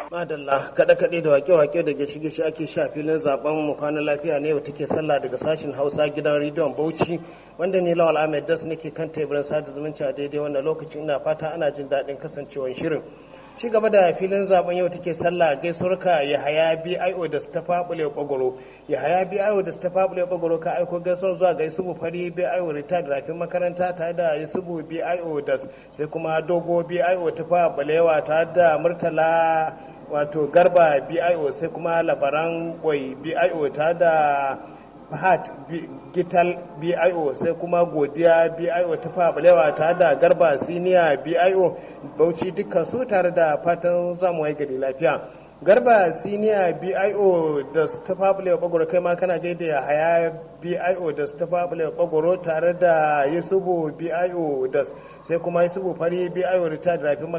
Madalla kaɗe-kaɗe da wake-wake daga shige shi ake sha filin zaben mu kwana lafiya ne yau take sallah daga sashen Hausa gidan rediyon Bauchi wanda ni Lawal Ahmed Das nake kan teburin sada zumunci a daidai wannan lokacin ina fata ana jin daɗin kasancewar shirin. Ci gaba da filin zaben yau take sallah gaisuwarka ya haya BIO da ta fabule bagoro ya haya BIO da ta fabule bagoro ka aiko gaisuwar zuwa ga Yusufu Fari BIO retired rafin makaranta tare da Yusufu BIO da sai kuma Dogo BIO ta fabalewa tare da Murtala wato garba bio sai kuma labaran boy bio ta da fahad gital bio sai kuma godiya bio ta fabalewa ta da garba siniya bio bauchi dukkan su tare da fatan zamu wai gari lafiya garba siniya bio da ta fabule bagoro kai ma kana gaida ya haya bio da ta fabule bagoro tare da yusufu bio da sai kuma yusufu fari bio retired rafin